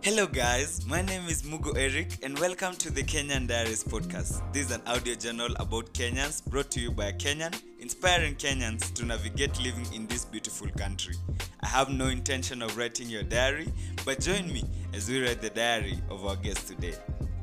Hello, guys. My name is Mugo Eric, and welcome to the Kenyan Diaries podcast. This is an audio journal about Kenyans brought to you by a Kenyan, inspiring Kenyans to navigate living in this beautiful country. I have no intention of writing your diary, but join me as we read the diary of our guest today.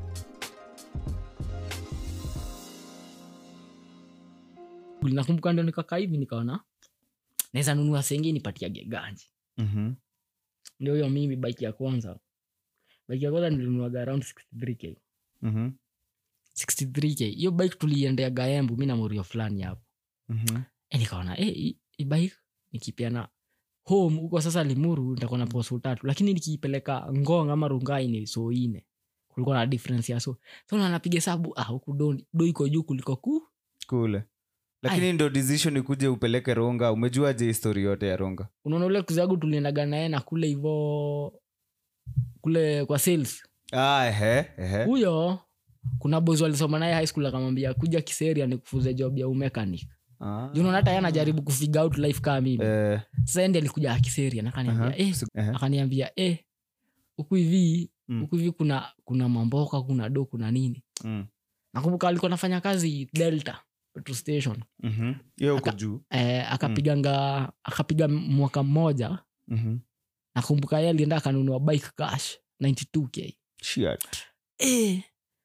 nakumbuka ndo nikakaa hivi nikaona naweza nunua sengi nipatiage ganji Mm-hmm. ndio hiyo mimi bike ya kwanza bike ya kwanza nilinuaga around 63k Mm-hmm. 63k hiyo bike tuliendea gaembu mi na morio fulani hapo Mm-hmm. e nikaona e, hii hii bike nikipiana home huko sasa limuru nitakuwa na posu tatu lakini nikiipeleka ngong ama rungai ni so ine kulikuwa na difference ya so so na napiga hesabu ah huku do, do iko juu kuliko ku kule lakini ndo decision ikuje upeleke ronga umejuaje histori yote ya ronga unaona ule kuzagu tuliendaga naye na kule hivo kule kwa sales ah, ehe, ehe. huyo kuna bozi walisoma naye high school akamwambia kuja kiseria ni kufuze job ya umekanik Ah. junaona hata ye anajaribu kufigure out life kaa mimi Eh, sasa endi alikuja akiseria nakaniambia aha. eh, Su- ehe. akaniambia eh, huku hivi Mm. huku hivi kuna kuna mamboka kuna do kuna nini Mm. nakumbuka alikuwa anafanya kazi delta petrol station Mhm. hiyo uko Aka- juu eh, akapiganga akapiga mwaka mmoja Mhm. nakumbuka ye alienda akanunua bike cash 92k Shit. eh,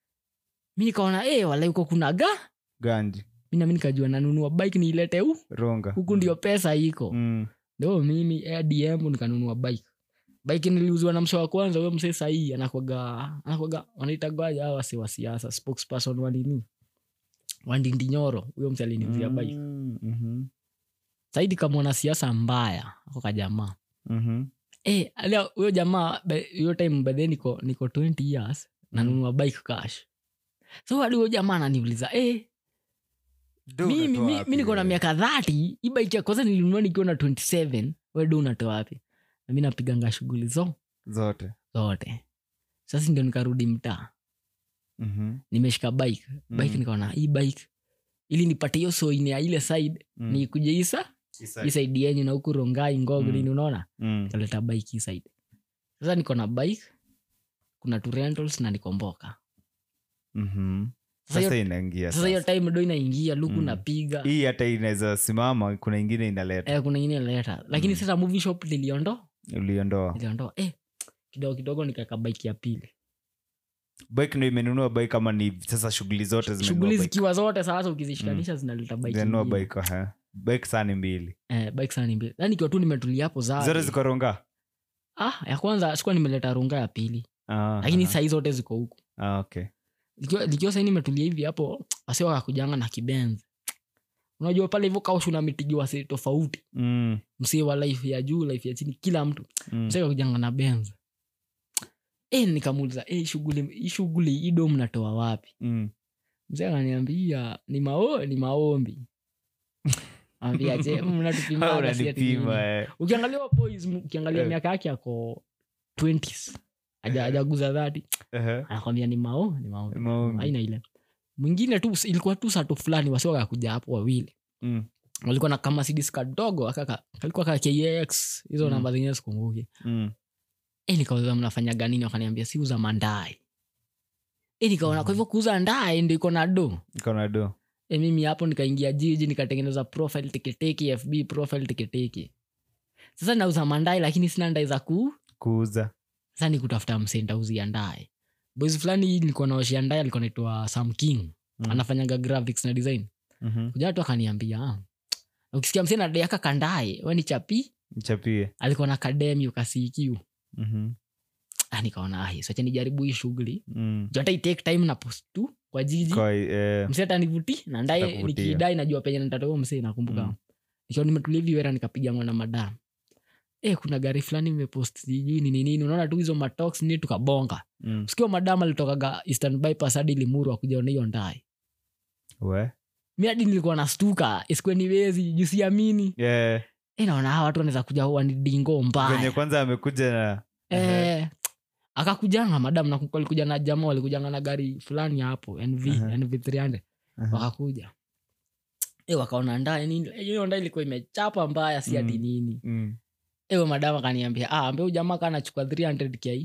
mi nikaona eh, wala huko kuna ga ganji mi nami nikajua nanunua bike niilete hu ronga huku ndio pesa iko Mm. ndo mimi adm nikanunua bike bike niliuziwa na mse wa kwanza huyo mse sahii anakwaga anakwaga wanaitagaja hawa wase wa siasa spokesperson wanini wandindinyoro huyo mse aliniuzia bike Mm, mhm. saidi kama mwanasiasa mbaya ako kajamaa Mhm. Eh, alia huyo jamaa be- hiyo time bedhe niko niko 20 years nanunua bike cash so hadi huyo jamaa ananiuliza eh, Do mimi unatoa mi, wapi mi niko na wewe? miaka 30 hii bike ya kwanza nilinunua nikiwa na 27 wedo unatoa wapi na mi napiganga shughuli zo zote zote sasa ndio nikarudi mtaa Mhm. nimeshika bike bike Mhm. nikaona hii bike ili nipate hiyo soine ya ile side Mm. ni kuja isa Isa- hii side yenyu na huku rongai ngog Mm. nini unaona Mm. kaleta bike hii side sasa niko na bike kuna two rentals na nikomboka Mhm. Sasa hiyo- sasa inaingia sasa hiyo sasa. time do inaingia luku Mm. napiga hii hata inaweza simama kuna ingine inaleta eh, kuna ingine leta lakini Mm. sasa movie shop niliondoa uliondoa niliondoa eh, kidogo kidogo nikaweka bike ya pili bike ndo imenunua bike kama ni sasa shughuli zote zimenunua shughuli bike. zikiwa zote sasa ukizishikanisha zinaleta bike Zinunua ingine. bike aha. bike saa ni mbili eh, bike sana ni mbili yani ikiwa tu nimetulia hapo zote za ziko ronga ah, ya kwanza sikuwa nimeleta runga ya pili Ah, lakini aha. sahii zote ziko huku Ah, okay. likiwa, likiwa sahii nimetulia hivi hapo wase wakakujanga na kibenzi unajua pale hivyo kaoshu na mitigi wase tofauti Mm, msee wa life ya juu life ya chini kila mtu mm. msee kakujanga na benz e, nikamuuliza e, shughuli hii shughuli hii do mnatoa wapi Mm. mzee ananiambia ni mao ni maombi ambia je mnatupima Ah, na si ati nini?" unanipima eh. ukiangalia wa boys m- ukiangalia Eh. miaka yake ako 20s Haja- Eh. hajaguza dhati Ehe. anakwambia ni mao ni maombi Maombi. aina ile mwingine tu ilikuwa tu sato fulani wasiwakakuja hapo wawili Mm, walikuwa na kama sidis kadogo akaka kalikuwa ka kx hizo Mm. namba zingine sikumbuki mm. e nikauza mnafanyaga nini wakaniambia si uza mandai e nikaona kwa hivyo kuuza ndae ndo iko na do Iko na do e mimi hapo nikaingia jiji nikatengeneza profile teketeke fb profile teketeke sasa nauza mandai lakini sina ndai za kuu kuuza sasa ni kutafuta msee ntauzia ndae boys fulani nilikuwa naoshia ndae alikuwa naitwa sam king Mm. anafanyaga graphics na design Mhm. kuja tu akaniambia "Ah, ukisikia msee nadaiaka kandae we ni chapi mchapie alikuwa na kademi ukasiikiu Mhm. ah, nikaona ah, sacha nijaribu hii shughuli Mm. juu hata itake time na post tu kwa jiji Kwa, eh, msee atanivuti na ndae Atakuvutia. nikidai najua penye ntatao msee nakumbuka Mm. nikiwa nimetulia hivi wera nikapigangwa na madam e, kuna gari fulani imepost sijui nini nini unaona tu hizo matox ni tukabonga mm. sikio madam alitokaga eastern bypass hadi limuru akujaona hiyo ndae We? mi hadi nilikuwa na stuka isikweni juu siamini Yeah. e, naona hawa watu wanaweza kuja wanidingo venye mbaya kwanza amekuja na Eh, akakujanga madam na walikuja na jamaa walikujanga na gari fulani hapo nv Aha. nv 300 Aha. wakakuja e, wakaona ndae nini Eh, hiyo ndae ilikuwa imechapa mbaya si ati Mm. nini Mm. ewe madam akaniambia ah, ambe huyu jamaa kanachukua 300 k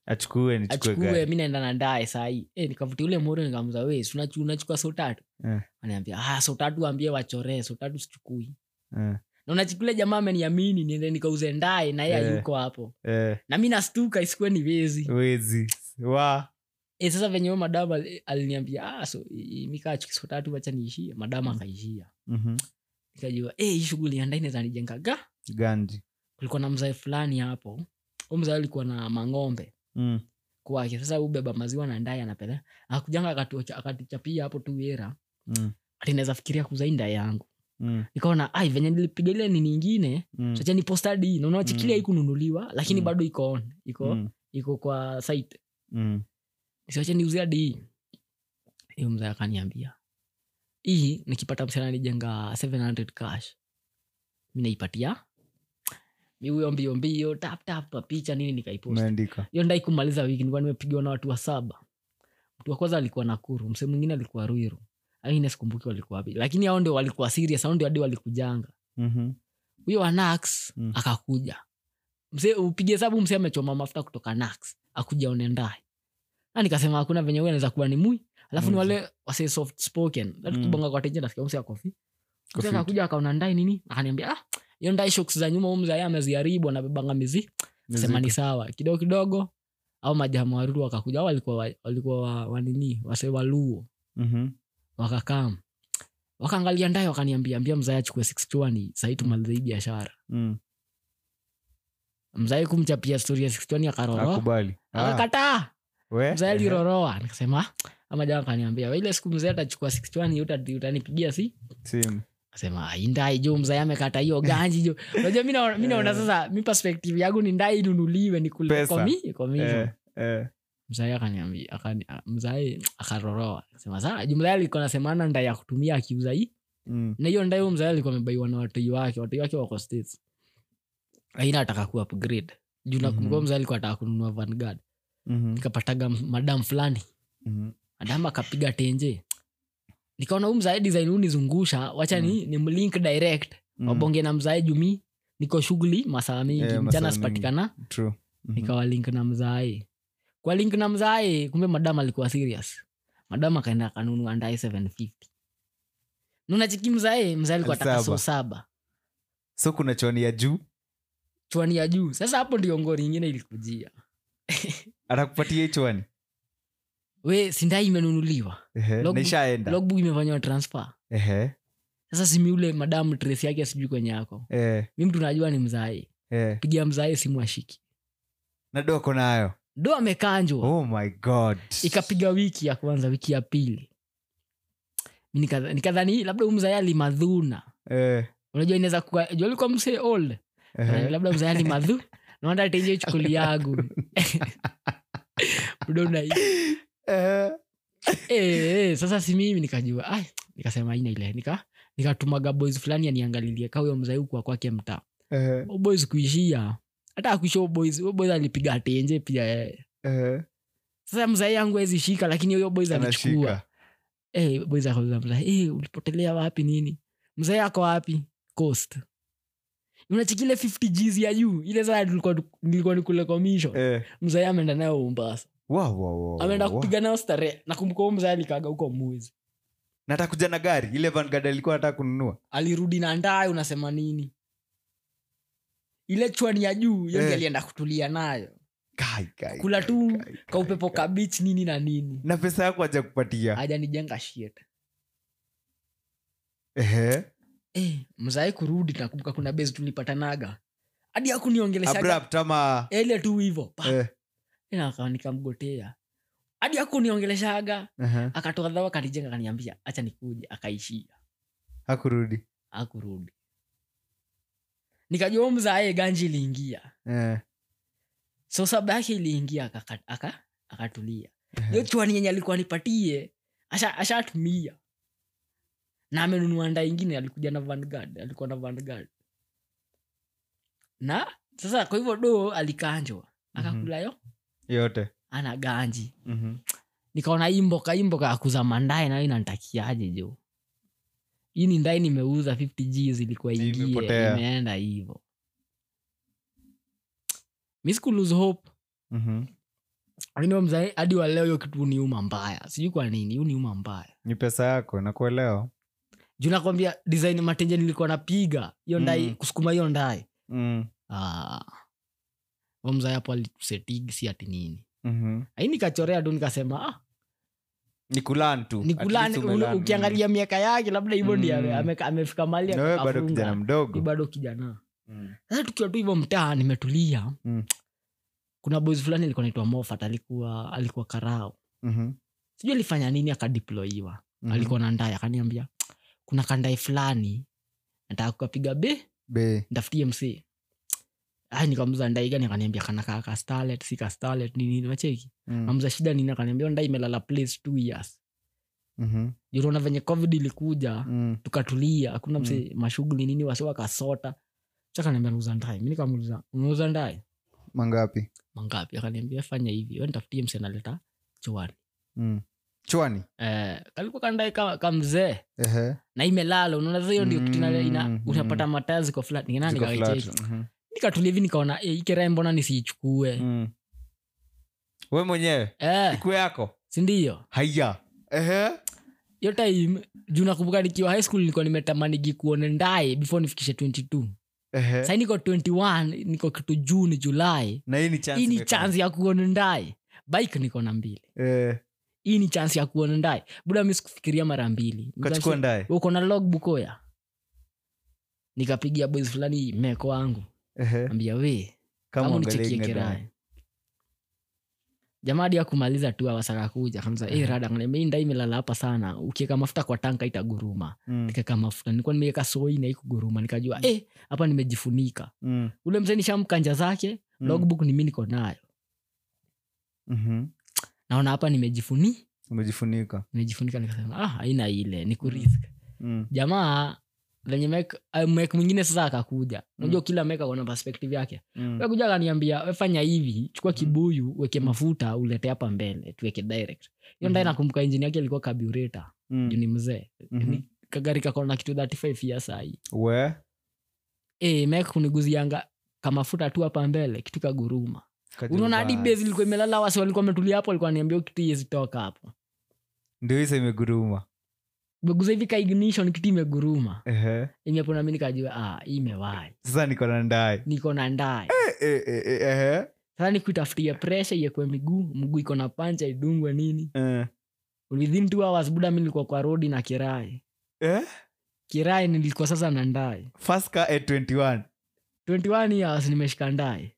achukue nichukue achukue gari mi naenda na ndae sahii e, nikavutia ule moro nikamza we si unachu- unachukua so tatu Eh. anaambia ah, so tatu ambie wachoree so tatu sichukui Eh, na unachikule jamaa ameniamini niende nikauze ndae na yeye Eh. ayuko hapo eh, na mi nastuka isikuwe ni wezi wezi wa e, sasa venye huyo madam ali- aliniambia ah, so, mikachuki so tatu wacha niishie madam akaishia Mhm. nikajua eh, hii shughuli ya ndai inaweza nijengaga ganji kulikuwa na mzae fulani hapo u mzae alikuwa na mang'ombe Mm, kwake sasa ubeba maziwa na ndai anapeleka akujanga akatuocha- akatuchapia hapo tu era mm, ati naweza fikiria kuzai ndai yangu mm, nikaona ai venye nilipiga ile nini ingine mm, sacha ni postadi na unawachikilia Mm. ikununuliwa lakini Mm. bado iko on iko mm, iko kwa site mm. siwache niuzia di hiyo mzee akaniambia hii nikipata msichana nijenga 700 cash mi naipatia mi huyo mbio mbio tap tap pa picha nini nikaipost umeandika hiyo ndai kumaliza wiki nilikuwa nimepigiwa na watu wa saba mtu wa kwanza alikuwa nakuru msee mwingine alikuwa ruiru aine sikumbuki walikuwa wapi lakini hao ndio walikuwa serious hao ndio hadi walikujanga Mhm. huyo wa nax Mm. akakuja msee upige hesabu msee amechoma mafuta kutoka nax akuja onendae na nikasema hakuna venye huyo anaweza kuwa ni mui alafu ni Mm. wale wase soft spoken Mm. tukibonga kwa teja nasikia msee akofi msee Coffee. akakuja akaona ndai nini akaniambia ah hiyo ndai shoks za nyuma umzae ameziharibu anabebanga mizi sema ni sawa kidogo kidogo au majamaa waruru wakakuja au walikuwa wa- walikuwa wa- wanini wase waluo Mhm. wakakam wakaangalia ndaye wakaniambia ambia mzae achukue 620 sahii tumalize hii biashara Mm. mzae kumchapia stori ya 620 akaroroa akubali Ah, akakataa we? mzae Ehe. aliroroa nikasema ama jamaa akaniambia "Wewe ile siku mzae atachukua 620 uta- utanipigia si Simu. kasema indai jo mzae amekata hiyo ganji jo unajua mi naona- mi naona Eh. sasa mi perspective yangu ni ndai inunuliwe ni Pesa. komi commission Eh, eh. mzae akaniambia akani- a- mzae akaroroa sema saa juu mzae alikuwa nasemana ndai ya kutumia akiuza hii Mm. na hiyo ndai huyo mzae alikuwa amebaiwa na watoi wake watoi wake wako states aina ataka ku upgrade juu nakumbuka Mhm. mzae alikuwa ataka kununua vanguard Mhm. nikapataga m- madam fulani Mhm. madam akapiga tenje nikaona huu mzae design huu nizungusha wacha ni, ni mlink direct Mm. wabonge na mzae jumi niko shughuli masaa mingi Eh, masaa mchana mingi. sipatikana True. Mhm. nikawa link na mzae kwa link na mzae kumbe madam alikuwa serious madam akaenda akanunua ndae 750 nunachiki mzae mzae alikuwa Saba. taka so saba so kuna choni ya juu chwani ya juu sasa hapo ndio ngori ingine ilikujia atakupatia hii chwani we sindai imenunuliwa Ehe, Logbook- na ishaenda logbook imefanywa transfer Ehe, sasa simi ule madamu trace yake sijui kwenye yako eh, mi mtu najua ni mzae eh. pigia mzae simu ashiki na doko nayo do amekanjwa oh my god ikapiga wiki ya kwanza wiki ya pili Mi nikadha- nikadhani labda huyu mzae alimadhuna Eh, unajua inaweza kuwa juu alikuwa msee old ehe. labda mzae alimadhu naenda tenje chukuli yangu udona Eh, eh, sasa si mimi nikajua ai nikasema ina ile nika nikatumaga boys fulani aniangalilie ka huyo mzae huku kwake mtaa eh, Huyo boys kuishia hata akuisha huyo boys huyo boys alipiga tenje pia yeye eh. sasa mzae yangu awezi shika lakini huyo boys alichukua anashika hey, boys akauliza mzae hey, ulipotelea wapi nini mzae ako wapi coast unachikile 50 gs ya juu ile saa nilikuwa nilikuwa nikule commission Eh, mzae ameenda nayo umbasa wow, wow, wow, ameenda wow. kupiga nayo starehe nakumbuka huyo mzae alikaga huko mwezi na atakuja na gari ile vangad alikuwa anataka kununua alirudi na ndaye unasema nini ile chwani ya juu hiyo Eh. ndiyo alienda kutulia nayo Kai, kai, kula kai, tu kai, kai, kaupepo kai. kabich nini na nini na pesa yako aja kupatia ajanijenga shit Ehe. eh, mzae kurudi nakumbuka kuna besi tulipatanaga hadi akuniongeleshaga abrupt ama ile tu hivo eh, nakawa nikamgotea hadi akuniongeleshaga ehe. akatoa dhawa kanijenga kaniambia acha nikuja akaishia hakurudi akurudi nikajua huyu mzae ganji iliingia Eh, so saba yake iliingia akaka- aka- akatulia ehe. hiyo chwani yenye alikuwa nipatie asha- ashatumia na amenunua nda ingine alikuja na Vanguard, alikuwa na Vanguard. na sasa kwa hivyo do alikanjwa akakulayo yote ana ganji Mhm. nikaona imboka imboka akuza mandae nayo inantakiaje jo hii ni ndai nimeuza 50 g zilikuwa Ni ingie imepotea. imeenda hivo mi siku lose hope Mhm. lakini huyo mzee hadi wa leo hiyo kitu ni uma mbaya sijui kwa nini hiyo ni uma mbaya ni pesa yako nakuelewa juu nakwambia design matenje nilikuwa napiga hiyo ndai Mm. kusukuma hiyo ndai mm. Ah. Huyo mzee hapo alitusetigi si ati nini mm-hmm. ai nikachorea tu nikasema ah, ni kulan tu ni At kulani least umelan. ukiangalia miaka yake labda hivyo Mm. ndi ame- ame- amefika mali Na wewe bado akafunga. kijana Ni mdogo bado kijana Mm. sasa tukiwa tu hivyo mtaa nimetulia Mm. kuna boys fulani alikuwa naitwa mofat alikuwa alikuwa karao Mhm. sijui alifanya nini akadiploiwa Mhm. alikuwa na ndai akaniambia kuna kandai fulani nataka kukapiga be Be. ntafutie mc ai nikamuza ndai gani akaniambia kanakaa ka starlet si ka starlet nini nini macheki Mm. namuza shida nini akaniambia ndai imelala place two years Mhm. junaona venye covid ilikuja Mm. tukatulia hakuna mse mashughuli nini wase wakasota chakaniambia nauza ndai mi nikamuliza unauza ndai mangapi mangapi akaniambia fanya hivi we nitafutie mse analeta chuani mm. chwani eh, kalikuwa kandae ka, ka mzee Ehe. na imelala unaona sasa hiyo ndio kitu ina- ina- Mm, unapata mataya ziko flat nikana Ziko nikaicheki flat. Mhm. nikatulia hivi nikaona e, ikerae mbona nisiichukue Mm. we mwenyewe eh, iku yako sindio haya Ehe. hiyo time juu nakumbuka nikiwa high school nilikuwa nimetamanigi kuone ndaye before nifikishe 22 Ehe. sai niko 21 niko kitu juni julai na hii ni chance hii ni imeka- chance ya kuona ndaye bike niko na mbili Eh, hii ni chance ya kuona ndaye buda mi sikufikiria mara mbili ukachukua ndaye uko na logbook oya nikapigia boys fulani meko wangu Ehe. ambia we kama kama uangalie nichekie ingine kirae jamaa hadi akumaliza tu awasaka kuja kamza Mhm. eh rada ngane nda imelala hapa sana ukiweka mafuta kwa tanka itaguruma Mm, nikaweka mafuta nilikuwa nimeweka soi na ikuguruma nikajua eh hapa nimejifunika mm, ule mzee nishamkanja zake mm. logbook ni mi niko nayo Mhm. naona hapa nimejifuni umejifunika nimejifunika nikasema ah haina ile ni kurisk Mm, jamaa venye mek uh, mek mwingine sasa akakuja unajua kila mek akona perspective yake mm, Wewe kuja akaniambia wefanya hivi chukua kibuyu weke mafuta ulete hapa mbele tuweke direct hiyo ndae Mhm. nakumbuka injini yake ilikuwa kabureta mm. juu ni mzee Mhm. Ni kagari kakona kitu 35 years sahii we e, mek kuniguzianga kamafuta tu hapa mbele kitu kaguruma Kaja unaona hadi bas. base ilikuwa imelala wasi walikuwa wametulia hapo walikuwa niambia kitu yezitoka hapo ndio hisa imeguruma meguza hivi ka ignition kitu imeguruma Ehe. imepona mi nikajua ah, hii imewai sasa niko na ndaye niko na ndae Eh, eh, eh, ehe. sasa nikuitafutia presha iekwe miguu mguu iko na pancha idungwe nini Eh. within two hours buda mi nilikuwa kwa rodi na kirai Eh? kirai nilikuwa sasa na ndae First car at 21 21 years nimeshika ndae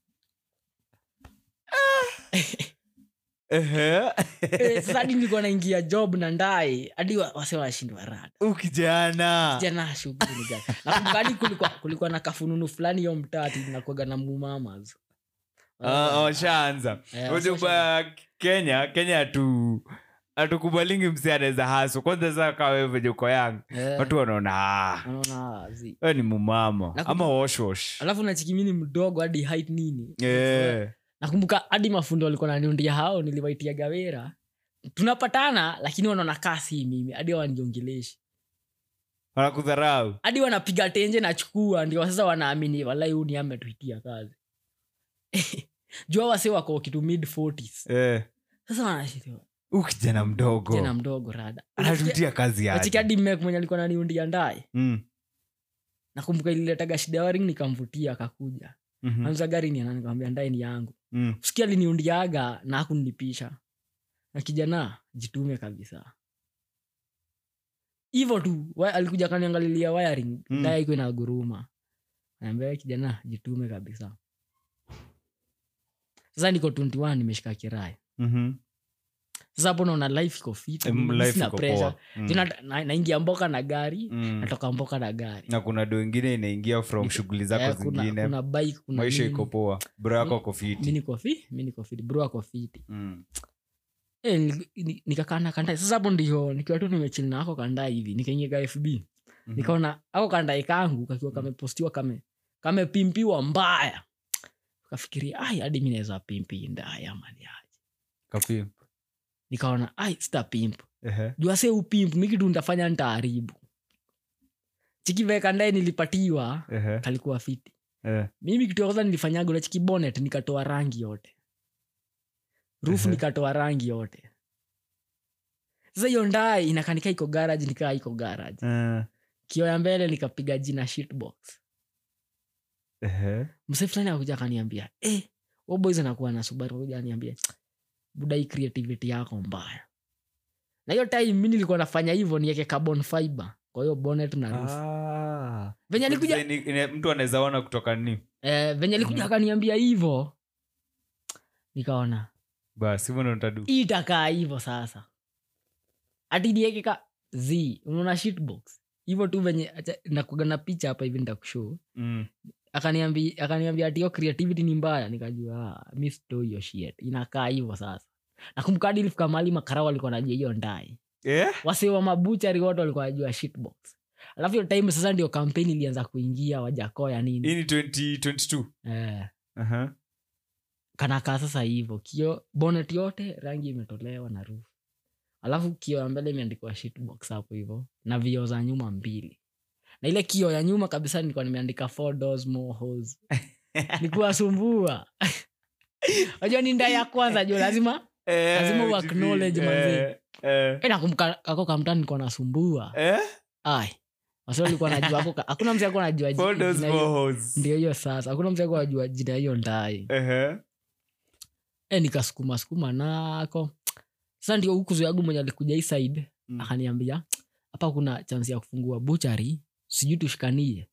Ehe. Eh, sasa hadi nilikuwa naingia job na ndae hadi wa- wase washindwa rada Huyu kijana jana shughuli ni gani nakumbuka hadi kulikuwa, kulikuwa na kafununu fulani hiyo mtati nakwaga na mumamas Ah, washaanza Eh, Unajua washa- ba- kenya kenya hatu hatukubalingi msi anaweza haso kwanza saa kaa wewe venye uko yangu Eh, watu wanaona "Ah, unaona, zi. wewe ni mumama Nakumbuka- ama washwash alafu nachikimini mdogo hadi height nini Eh. nakumbuka hadi mafundo walikuwa naniundia hao niliwaitia gawera tunapatana lakini wanaona kasi mimi hadi waniongeleshi wanakudharau hadi wanapiga tenje nachukua ndio sasa wanaamini walai huu ni ametuitia kazi jua wase wako kitu mid 40s Eh. sasa wanashiriwa Huyu kijana mdogo tena mdogo rada anatutia kazi yake achikadi mek mwenye alikuwa naniundia ndaye Mm. nakumbuka ililetaga shida ya waring nikamvutia akakuja Mhm. anza gari ni anani nikamwambia ndaye ni yangu Mm. sikia aliniundiaga na akunilipisha na kijana jitume kabisa hivo tu wa- alikuja kaniangalilia wiring Mm. ndaya iko na guruma naambia kijana jitume kabisa sasa niko 21 nimeshika kirai Mhm. sasa hapo naona life iko fit Em, mimi life sina iko pressure. poa. Mm. Tena na- naingia mboka na gari Mm. natoka mboka na gari na kuna do ingine inaingia from Nik- shughuli zako Eh, kuna, zingine kuna bike kuna maisha nini. iko poa bro yako ako mi fiti niko fi mi niko fit bro ako fiti Mm. Eh, ni- ni- nikakana kanda sasa hapo ndio nikiwa tu nimechili na ako kanda hivi nikaingia ka fb Mhm. nikaona ako kandae kangu kakiwa kamepostiwa kame kamepimpiwa mbaya kafikiria ai hadi mi naweza pimpi ndaya maniaji Kapimp. nikaona ai sita pimp Ehe. jua se upimp mikitu ntafanya ntaaribu chikiveka ndae nilipatiwa Ehe. kalikuwa fiti Eh. mimi kitu ya kwanza nilifanyaga ule chikibonet nikatoa rangi yote roof Ehe. nikatoa rangi yote sasa hiyo ndai inakanika iko garage nikaa iko garage Eh, kio ya mbele nikapiga jina shitbox ehe. mse fulani akuja akaniambia eh, huyo boys anakuwa na subaru kuja aniambia buda hii creativity yako mbaya na hiyo time mi nilikuwa nafanya hivyo nieke carbon fiber kwa hiyo bonnet na roof Ah. venye alikuja Design ine- mtu anaweza ona kutoka ni eh, venye alikuja Mhm. akaniambia hivyo nikaona basi hivyo ndo nitadu hii itakaa hivyo sasa ati nieke ka z unaona shitbox hivyo tu venye acha- nakuga na picha hapa hivi nitakushow Mm. akaniambia akaniambia ati hiyo creativity ni mbaya nikajua ah, mi sitoi hiyo shit inakaa hivyo sasa nakumbuka hadi ilifika mahali makarao walikuwa najua hiyo ndai Eh? wase wa mabuchari wote walikuwa najua shitbox alafu hiyo time sasa ndio kampeni ilianza kuingia wajakoya nini hii ni 2022 eh, Aha. kanakaa sasa hivyo kio bonet yote rangi imetolewa na roof alafu kio ya mbele imeandikwa shitbox hapo hivyo na vioo za nyuma mbili na ile kio ya nyuma kabisa nilikuwa nimeandika four doors more holes nikuwasumbua najua ni nda ya kwanza jo lazima Eh, Lazima GP, u-acknowledge eh, manzi. eh. Eh, nakumbuka kako kamtani nilikuwa nasumbua Eh? ai wasi walikuwa najua ako hakuna mzee akuwa najua ji- For those jina hiyo- bohos. ndio hiyo sasa hakuna mzee akuwa najua jina hiyo ndai Ehe. e, nikasukuma sukuma nako sasa ndio huku zoyagu mwenye alikuja hii side Mm. akaniambia hapa kuna chansi ya kufungua buchari sijui tushikanie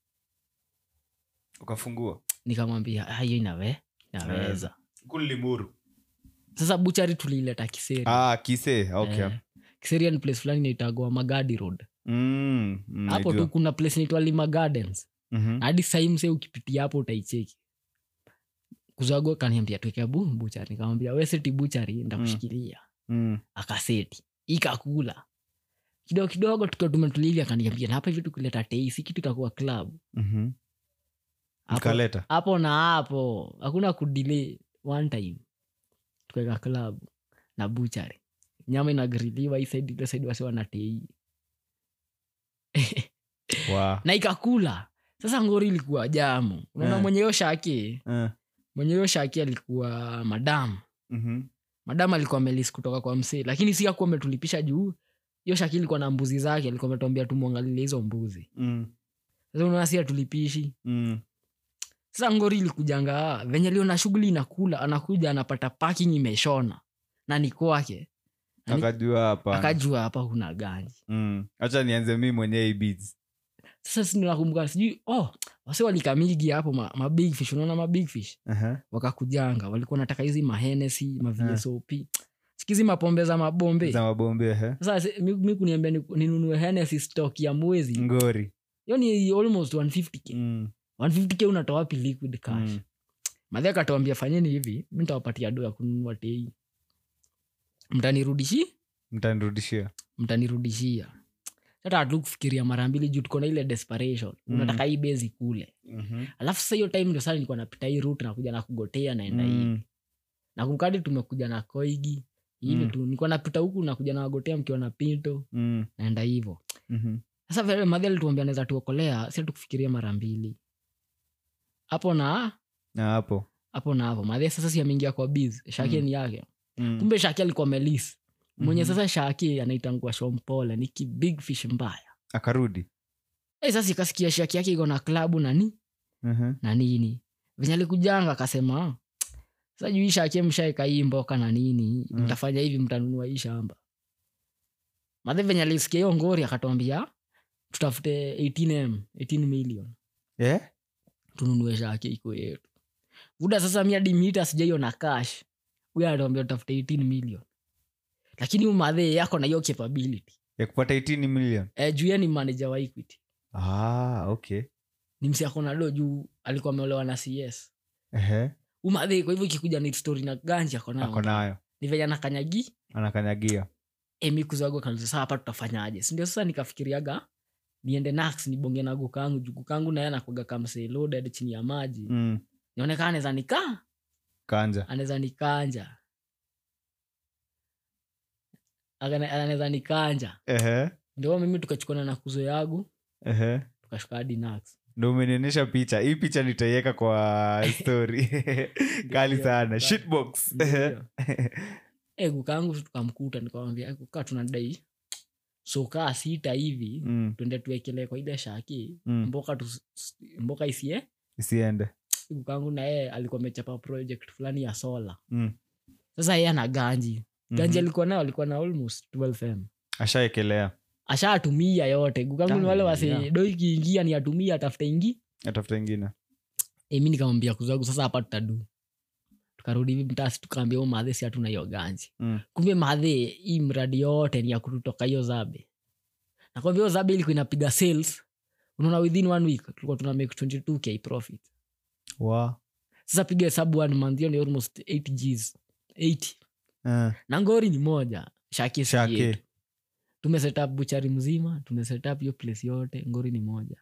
ukafungua nikamwambia "Ah, hiyo inawe inaweza kulimuru sasa buchari tuliileta kiseri ah, kise okay. Eh, kiseri ni place fulani inaitagwa magadi road mm, mm, hapo najua. tu kuna place inaitwa lima gardens Mhm. hadi sahii mse ukipitia hapo utaicheki kuzagua kaniambia tuweke bu buchari nikamwambia we seti buchari ndakushikilia Mm. akaseti ikakula kidogo kidogo tukiwa tumetulivi akaniambia na hapa hivi tukileta teisi kitu itakuwa club Mhm. Hapo- Mkaleta. hapo na hapo hakuna kudile one time tukaweka club na buchari nyama inagriliwa hii side ile side wasi wanatei Wa. na ikakula sasa ngori ilikuwa jamu unaona Eh. mwenye hiyo shaki Eh. mwenye hiyo shaki alikuwa madam Mhm. madam alikuwa amelis kutoka kwa msee lakini si akuwa ametulipisha juu hiyo shaki ilikuwa na mbuzi zake alikuwa ametuambia tumwangalilie hizo mbuzi Mm. sasa unaona si atulipishi Mm. sasa ngori ilikujanga "Ah, venye liona shughuli inakula anakuja anapata parking imeshona na ni kwake Ani- akajua hapa akajua hapa kuna ganji Mm. hacha nianze mi mwenyewe beads sasa sinakumbuka sijui oh wase walikamigi hapo ma, ma big fish unaona ma big fish Aha. wakakujanga walikuwa nataka hizi mahenesi mavsop sikizi mapombe za mabombe za mabombe ehe. sasa si- mi, mi kuniambia ni- ninunue henesi stock ya mwezi ngori hiyo ni almost 150k Mm. 150k unatoa wapi liquid cash Mm. madhi akatuambia fanyeni hivi mi ntawapatia do ya kununua tei mtanirudishi mtanirudishia mtanirudishia hata hatu kufikiria mara mbili juu tuko na ile desperation Mm. unataka hii bezi kule Mhm. alafu sasa hiyo time ndio sana nilikuwa napita hii route nakuja na kugotea naenda hivi Mm. na kumkadi tumekuja na koigi hivi Mm. tu nilikuwa napita huku nakuja nawagotea mkiwa na pinto Mm. naenda hivo Mhm. sasa vile madhi alituambia naweza tuokolea si tukufikiria mara mbili hapo na na hapo hapo na hapo madhi sasa si ameingia kwa biz shake Mm. ni yake Mm. kumbe shaki alikuwa melis mwenye Mhm. sasa shaki anaitangua shompole ni ki big fish mbaya akarudi hey, sasa ikasikia shaki yake iko na klabu nani Mhm. na nini venye alikujanga akasema sasa juu hii shaki mshaeka hii mboka na nini Mm. mtafanya hivi mtanunua hii shamba madhe venye alisikia hiyo ngori akatwambia tutafute 18m 18 million Eh? tununue shaki iko yetu buda sasa mi hadi mita sijaiona cash huyo anatuambia tutafute 18 million lakini umadhe yako na hiyo capability ya kupata 18 million e, juu ye ni manager wa equity ah, okay ni msi ako na do juu alikuwa ameolewa na cs Ehe. umadhe kwa hivyo ikikuja ni story na ganji ako ako nayo nayo ni venye anakanyagi anakanyagia emi kuzago kanisa saa hapa tutafanyaje sindio sasa nikafikiriaga niende nax nibonge na gukangu juu gukangu naye anakwaga kamsee loaded chini ya maji mm. nionekana anaweza nikaa kanja anaweza nikanja Akana- anaweza nikanja Ehe. ndio mimi tukachukana na kuzo yagu Ehe. tukashuka hadi nax ndo umenionyesha picha hii picha nitaiweka kwa story kali Ndio, sana ndio. shitbox Ndio Ehe. hiyo. e, kukaangu tukamkuta nikamwambia kukaa tunadai sokaa sita hivi Mm, tuende tuwekelee kwa ile shaki mm. mboka tu, mboka isie isiende kukangu na yeye alikuwa amechapa project fulani ya sola Mm, sasa yeye ana ganji ganji mhm. alikuwa nayo alikuwa na almost 12m ashaekelea ashatumia yote gukangu ni wale Ah, wase yeah. do ikiingia ni atumia atafuta ingi atafuta ingine e, mi nikamwambia kuzagu sasa hapa tutadu tukarudi hivi mtasi tukaambia u madhe si hatuna hiyo ganji Mm. kumbe madhe hii mradi yote ni ya kututoka hiyo zabe nakwambia hiyo zabe ilikuwa inapiga sales unaona within one week tulikuwa tuna make 22k profit wa sasa piga hesabu one month hiyo ni almost 8 gs 80 Eh, na ngori ni moja shaki si Shaki. yetu. tumesetup buchari mzima tumesetup hiyo place yote ngori ni moja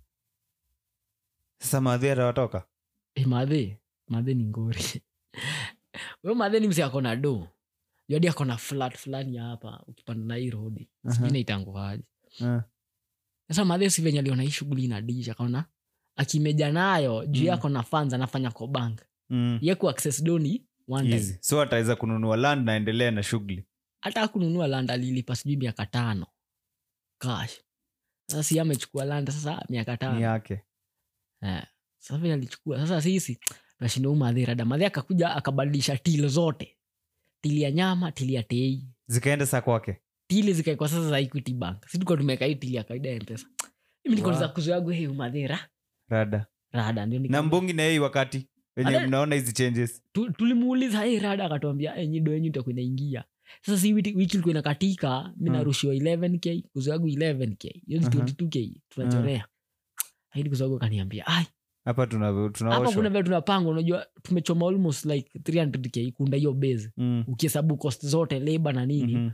sasa madhi atawatoka e, madhe madhe ni ngori huyo madhe ni msi akona do yodi akona flat fulani hapa ukipanda na hii rodi Aha. sijui naitanguaje Eh, sasa madhe si venye aliona hii shughuli inadisha akaona akimeja nayo juu Mm. mm. ako na funds anafanya kwa bank mm. ye ku access doni one time Easy. so ataweza kununua land na endelea na shughuli hata kununua land alilipa sijui miaka tano cash sasa si amechukua land sasa miaka ni tano yake Eh, sasa vile alichukua sasa sisi tunashinda umadhi rada madhi akakuja akabadilisha til zote tili ya nyama tili ya tei zikaenda saa kwake tili zikaekwa sasa za equity bank si tuko tumeweka hii tili ya kawaida ya mpesa mimi nikauliza Wow. kuzo yangu hei umadhira rada rada ndio na nika- mbongi na yei wakati wenye Ale- mnaona hizi changes tu- tulimuuliza hei rada akatuambia enyi do yenyu itakuwa inaingia sasa si wiki wiki ilikuwa inakatika mi Mm. narushiwa 11k kuzo yangu 11k hiyo ni Aha. 22k tunachorea lakini kuzo yangu akaniambia ai hapa tuna- hapa kuna tunaoshwa vile tunapanga unajua tumechoma almost like 300k kunda hiyo base Mm, ukihesabu cost zote labor na nini mhm.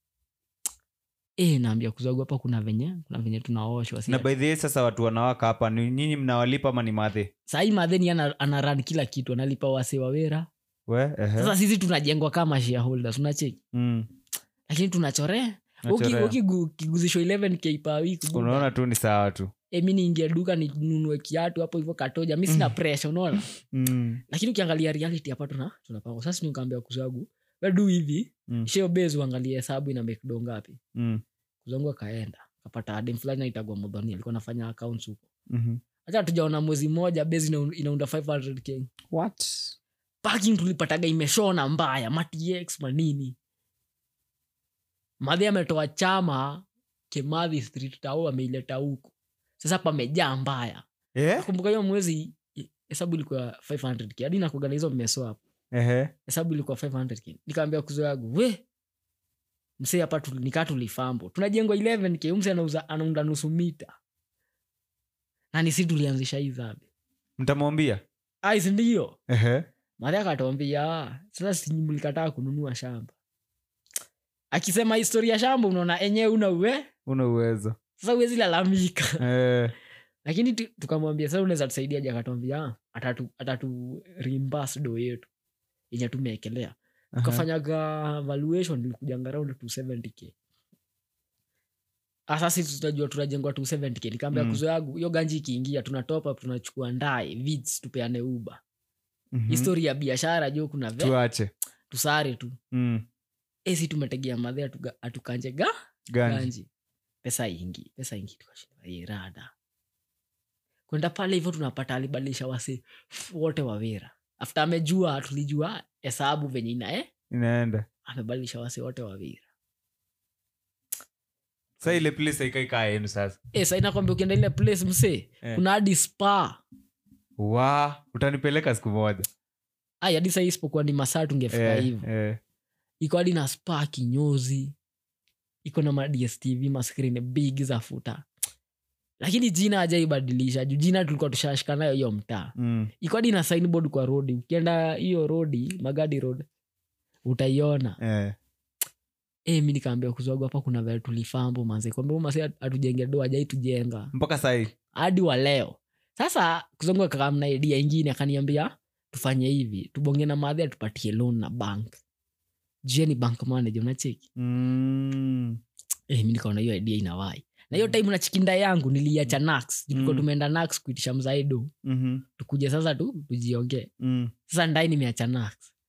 eh naambia kuzagu hapa kuna venye kuna venye tunaoshwa si na ati- by the way sasa watu wanawaka hapa ni nyinyi mnawalipa ama ni madhe sahii madheni ana, ana run kila kitu analipa wase wawera we ehe. sasa sisi tunajengwa kama shareholders unacheki Mm, lakini tunachore nachorea. ukiguzishwa 11k per week buda. unaona tu ni sawa tu Eh, mi niingie duka ninunue kiatu hapo hivyo katoja mi sina pressure unaona Mm, lakini ukiangalia reality hapa tuna tunapangwa sasa nikaambia kuzagu wedu hivi Mm. sheo base uangalie hesabu ina make do ngapi mm, kuzangu akaenda kapata adem fulani naitagwa modhoni alikuwa nafanya accounts huko mhm. hata tujaona mwezi mmoja base ina- inaunda 500k parking tulipataga imeshona mbaya matx manini madhi ametoa chama kemadhi street tao ameileta huku sasa pamejaa mbaya Eh? nakumbuka hiyo mwezi i- hesabu ilikuwa 500k hadi nakugana hizo mmeso hapo Ehe. hesabu ilikuwa 500k nikaambia kuzo yangu we msee hapa tu- nikaa tulifambo tunajengwa 11k umse anauza anaunda nusu mita na nisi tulianzisha hii zabe mtamwambia ais ndio Ehe. madhi akatwambia sasa simlikataa kununua shamba akisema historia ya shamba unaona enyewe una uwe una uwezo sasa uwezi lalamika Eh, lakini tu- tukamwambia sasa unaweza tusaidiaje akatwambia "Ah, atatu, atatu reimburse do yetu yenye tumeekelea aha. tukafanyaga valuation ilikujanga around 270k Ah, sasa sisi tutajua tunajengwa 270k nikaambia Mm. kuzo yangu hiyo ganji ikiingia tuna top up tunachukua ndae vids tupeane uba Mhm. histori ya biashara jo kuna ve tuache tusare tu Mm. esi tumetegea madhe atuga- atukanje ga ganji ganji pesa ingi pesa ingi tukashinda "Eh, rada kwenda pale hivyo tunapata alibadilisha wase wote wawera after amejua tulijua hesabu venye ina eh? inaenda amebadilisha wase wote wawira sa ile place haikaikaa yenu sasa e, sainakwambia ukienda ile place msee Eh. kuna hadi spa wa utanipeleka siku moja ai hadi sahii isipokuwa ni masaa tungefika Eh, hivo eh. iko hadi na spa kinyozi iko na madstv maskrini big za futa lakini jina ajaibadilisha juu jina tulikuwa tushashika nayo hiyo mtaa Mm. iko hadi na signboard kwa rodi ukienda hiyo rodi magadi road utaiona Eh. e, mi nikaambia kuzogo hapa kuna vile tulifambo manze kwambia mase atujenge do ajai tujenga mpaka sahii hadi wa leo sasa kuzongu akakamna idea ingine akaniambia tufanye hivi tubonge na madhi atupatie loan na bank jue ni bank manager unacheki mm. eh, mi nikaona hiyo idea inawai na hiyo time na chikinda yangu niliacha nax tulikuwa Mm. tumeenda nax kuitisha mzaido Mhm. tukuje sasa tu tujiongee Mm. sasa ndai nimeacha nax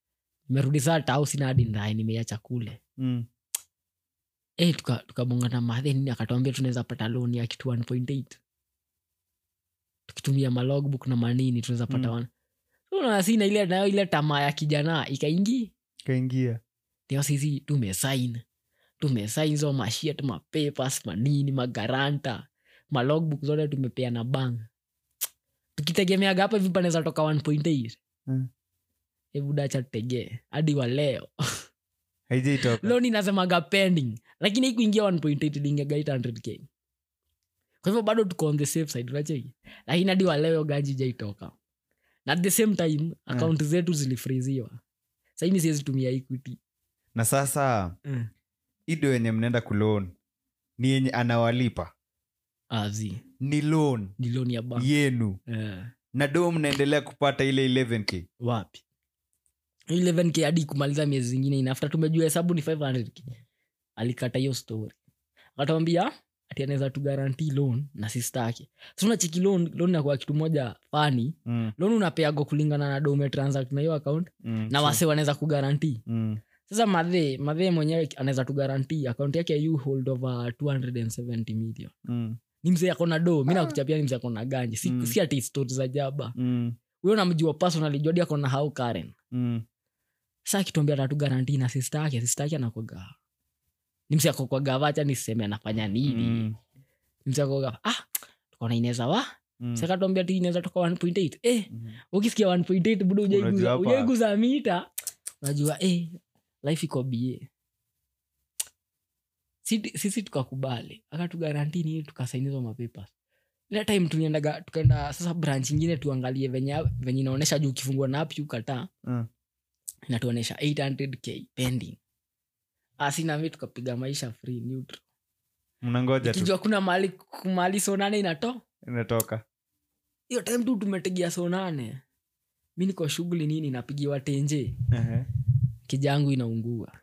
nimerudi saa tau sina hadi ndae nimeiacha kule Mm. Eh, tuka- tukabonga na madhe nini akatuambia tunaweza pata loan ya kitu 1.8 tukitumia malogbook na manini tunaweza pata Mm. one So, unaona sina ile nayo ile tamaa ya kijana ikaingi kaingia ndio sisi tumesain tumesain hizo mashiat mapapers manini magaranta malogbook zote tumepea na bank tukitegemeaga hapa hivi panaweza toka 1.8 Mm. hebu dacha tutegee hadi wa leo haijaitoka loan inasemaga pending lakini ikuingia 1.8 iliingiaga 800k kwa hivyo bado tuko on the safe side unacheki lakini hadi waleo ganji jaitoka na at the same time akaunti zetu zilifriziwa saini siwezi tumia equity na sasa ido yenye mnaenda kulon ni yenye anawalipa azi ni loan ni loan ya bank yenu Eh, na do mnaendelea kupata ile 11k wapi 11k hadi kumaliza miezi zingine inafta tumejua hesabu ni 500k alikata hiyo story akatwambia ati anaweza tu guarantee loan na sistake so unacheki loan loan nakuwa kitu moja fani mm. loan unapeago kulingana na do umetransact na hiyo account mm. na wase wanaweza kugaranti mm. sasa madhe madhe mwenyewe anaweza tugaranti account yake you hold over 270 million mm. ni mzee akona do mi nakuchapia ni mzee akona ganji si, Mm. si ati stori za jaba mm. huyo namjua personally jodi akona hau karen mm. sa kituambia tatu garanti na sista yake sista yake anakwaga ni msi akokwaga vacha niseme anafanya nini mm. ni msi akokwaga ah tukaona inaweza wa mm. sakatuambia tu inaweza toka 1.8 eh Mhm. ukisikia 1.8 budo Unajua ujaiguza hapa- ujaiguza mita unajua eh life iko bie Sisi- sisi tukakubali akatugaranti nini tukasainizo mapepers ile time tuliendaga tukaenda sasa branch ingine tuangalie venye venye inaonyesha juu ukifungua na app ukataa Mm. inatuonyesha 800k pending asinami tukapiga maisha free neutral mnangoja tu kijua kuna mali mali sonane inato inatoka hiyo time tu tumetegea sonane mi niko shughuli nini napigiwa tenje Ehe. kijangu inaungua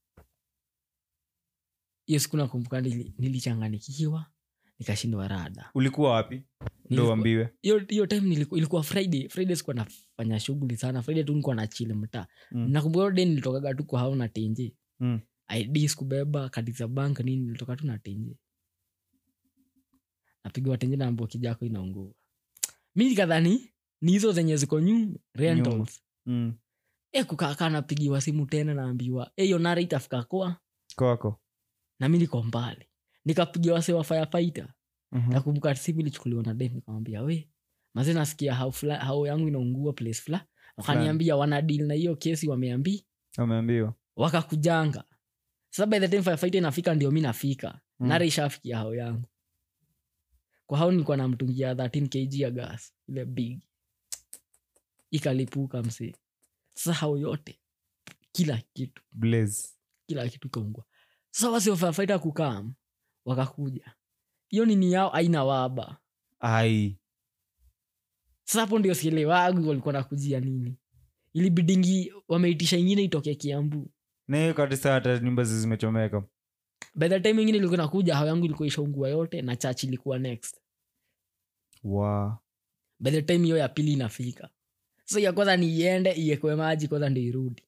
hiyo siku nakumbuka nili- nilichanganikiwa nikashindwa rada ulikuwa wapi ndo Nilikuwa- uambiwe hiyo hiyo time niliku, ilikuwa friday friday sikuwa nafanya shughuli sana friday tu nikuwa na chile mtaa Mm. nakumbuka hiyo day nilitokaga tu kwa hao na tenje Mm. id sikubeba kadi za bank nini nilitoka tu na tenje napigiwa tenje naambua kijako inaungua mi nikadhani ni hizo zenye ziko nyu rentals mm. e kukaakaa napigiwa simu tena naambiwa e hiyo nara itafika kwa kwako na mi niko mbali nikapigia wase wa firefighter Mhm. nakumbuka simu ilichukuliwa na dem nikamwambia we maze nasikia hao fula- hao yangu inaungua place fula wakaniambia wana deal na hiyo kesi wameambi umeambiwa wakakujanga sasa by the time firefighter inafika ndio mi nafika Mm. nara ishafikia hao yangu kwa hao nilikuwa namtungia 13 kg ya gas ile big ikalipuka msee sasa hao yote kila kitu blaze kila kitu kaungua sasa wasi wafafaita kukam wakakuja hiyo nini yao aina waba ai sasa hapo ndio sielewagu walikuwa nakujia nini ilibidingi wameitisha ingine itoke kiambu na hiyo kabisa hata nyumba zi zimechomeka by the time ingine ilikuwa nakuja hao yangu ilikuwa ishaungua yote na church ilikuwa next wa by the time hiyo ya pili inafika sasa ya kwanza ni iende iekwe maji kwanza ndio irudi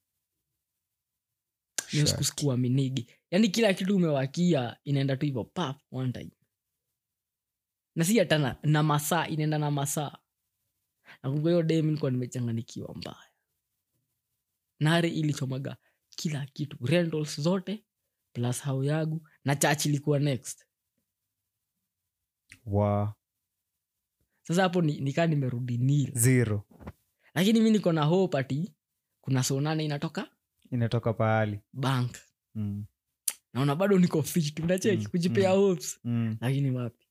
hiyo siku sikuaminigi yaani kila kitu umewakia inaenda tu hivyo pap one time na si hata na, na masaa inaenda na masaa nakumbuka hiyo dem nilikuwa nimechanganikiwa mbaya nare ilichomaga kila kitu rentals zote plus hao yagu na church ilikuwa next wa sasa hapo ni- nikaa nimerudi nil zero lakini mi niko na hope ati kuna sonane inatoka inatoka pahali bank mm. naona bado niko fit unacheki Mm, kujipea mm. hopes mm. lakini wapi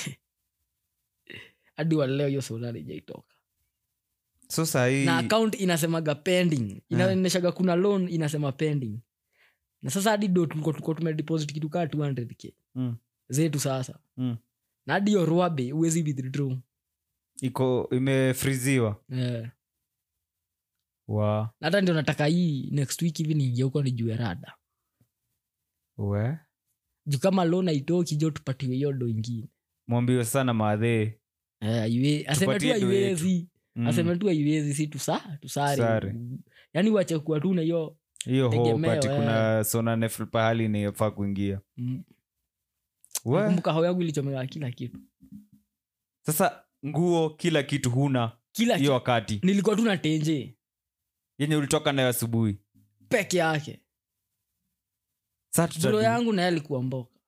hadi waleo hiyo sonane ijaitoka so sahii na account inasemaga pending inaonyeshaga kuna loan inasema pending na sasa hadi do tulikuwa tulikuwa tumedeposit kitu kaa 200k mm. zetu sasa mm. na hadi hiyo ruabe uwezi withdraw iko imefriziwa yeah. wa na hata ndio nataka hii next week hivi niingia huko nijue rada we juu kama loan aitoki jo tupatiwe hiyo do ingine mwambiwe sana maadhee Eh, haiwe- aseme tu Tupatie do yetu. haiwezi Mm. aseme tu aiwezi si tusa tusare Sare. yaani wache kuwa tu na hiyo hiyo hope tegemeo, ati eh. kuna sonanef pahali inayofaa kuingia mm. We, nakumbuka hao yangu ilichomeka kila kitu sasa nguo kila kitu huna kila hiyo kitu wakati nilikuwa tu na tenje yenye ulitoka nayo asubuhi peke yake Sasa bro tutadu- yangu naye alikuwa mboka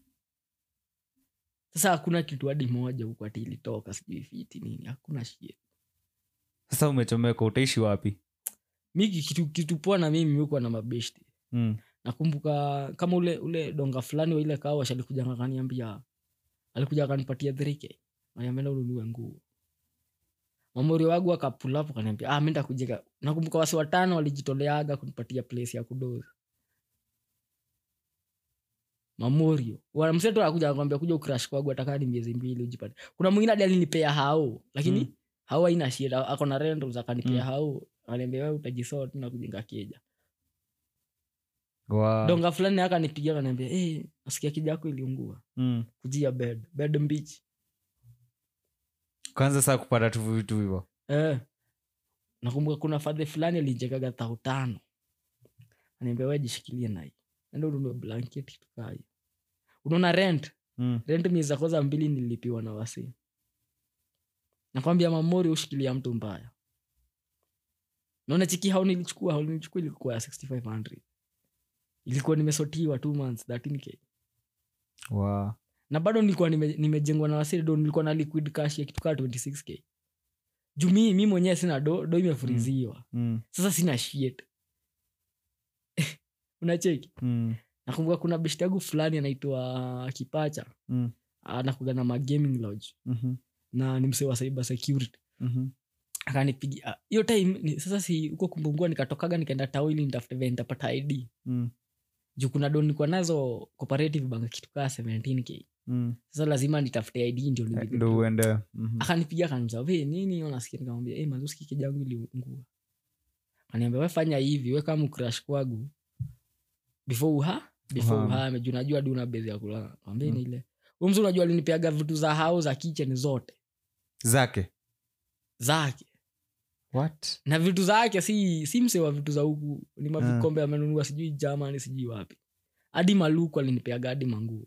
sasa hakuna kitu hadi moja huku ati ilitoka sijui fiti nini hakuna shie sasa umechomeka utaishi wapi mi kitu, kitu poa na mimi huko na mabeshti mm. nakumbuka kama ule ule donga fulani wa ile kawash alikuja akaniambia alikuja akanipatia 3k aniambia ununue nguo mamori wangu akapulapo kaniambia ah, mi ndakujeka nakumbuka wasi watano walijitoleaga kunipatia place ya kudoza mamorio mseto akuja akwambia kuja ukrash kwangu atakaa ni miezi mbili ujipate kuna mwingine hadi alinipea hao lakini Mm. mm. hao aina shida ako na rentals akanipea Mm. mm. hao aniambia wewe utajisort tu na kujenga keja wow. donga fulani akanipigia kaniambia hey, nasikia kija yako iliungua mm. kujia bed bed mbichi kwanza saa kupata tu vitu hivo eh. nakumbuka kuna fadhe fulani alinjekaga thao tano aniambia we jishikilie nai enda ununue blanketi tukayo unaona rent mm. rent miezi za kwanza mbili nilipiwa na wasi nakwambia mamori ushikilia mtu mbaya naona chiki hao nilichukua hao nilichukua ilikuwa ya 6500 ilikuwa nimesotiwa two months 13k wow. na bado nilikuwa nime- nimejengwa na wasiri do nilikuwa na liquid cash ya kitu kaa 26k juu mi mi mwenyewe sina do do imefuriziwa mm. sasa sina shit unacheki Mm. nakumbuka kuna beshti yangu fulani anaitwa kipacha Mm. anakuga na magaming lodge Mhm. na ni msee wa cyber security Mhm. akanipigia hiyo time ni, sasa si huko kumbungua nikatokaga nikaenda tao ili nitafute vile nitapata id Mm. juu kuna do nilikuwa nazo cooperative bank kitu kaa 17k Mm. sasa lazima nitafute id ndio Eh, nilipe ndo do. uende Mhm. akanipigia akaniza ve nini unasikia nikamwambia hey, mazuski kijangu iliungua akaniambia we fanya hivi we kama ukrash kwangu before uha before Uhame. uhame juu najua hadi una bezi ya kulala kwambia Mm. ni ile umzi unajua alinipeaga vitu za hao za kitchen zote zake zake what na vitu zake si si mse wa vitu za huku ni mavikombe amenunua sijui jamani sijui wapi hadi maluku alinipeaga hadi manguo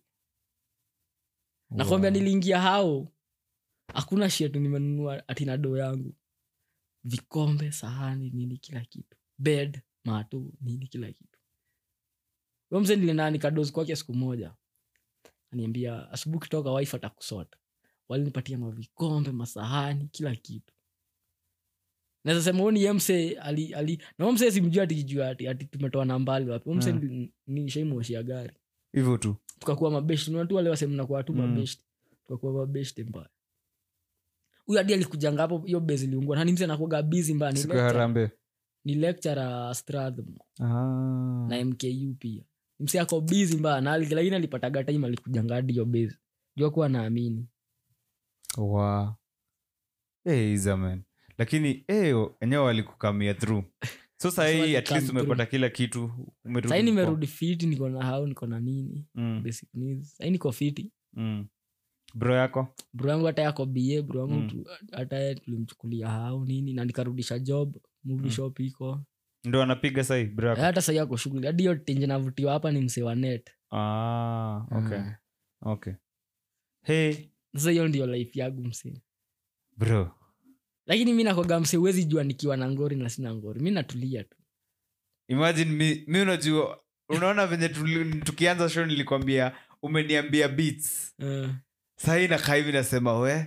nakwambia Wow. niliingia hao hakuna shetu nimenunua atina doo yangu vikombe sahani nini kila kitu bed mato nini kila kitu Huyo mzee nilienda nikadozi kwake siku moja aniambia asubuhi kitoka wife atakusota walinipatia mavikombe masahani kila kitu naweza sema huyo ni mse ali, ali na huyo mse simjua atikijua ati, ati tumetoa nambali wapi Huyo mse Mm. ni, ni shaimoshia gari hivyo tu tukakuwa mabeshti unatu wale wasemnakuwa tu Mm. mabeshti tukakuwa mabeshti mbaya huyu hadi alikujanga hapo hiyo bezi liungua nani mse anakuaga bizi mbaya ni siku ya lecturer- harambe ni lecturer Strathmore ah. na mku pia mse ako bizi mbaya na ali- lakini alipataga time alikujanga hadi hiyo bezi jua kuwa naamini wow. hey, izaman lakini hey, enyewe walikukamia through so sahii at walikam least umepata through. kila kitu umerudi sahii kwa- nimerudi fiti niko na hao niko na nini mm. basic needs sahii niko fiti Mm. bro yako bro yangu hata yako ba bro yangu Mm. tu- hata yeye tulimchukulia hao nini na nikarudisha job movie Mm. shop iko ndo anapiga sahii bro yako hata sahii ako shughuli hadi hiyo tenje navutiwa hapa ni msee wa net ah, okay. Ah. okay hey sasa hiyo ndio life yangu msee bro lakini mi nakwaga msee huwezi jua nikiwa na ngori na sina ngori mi natulia tu imagine mi, mi unajua unaona venye tuli- tukianza show nilikwambia umeniambia beats uh, sahii nakaa hivi nasema we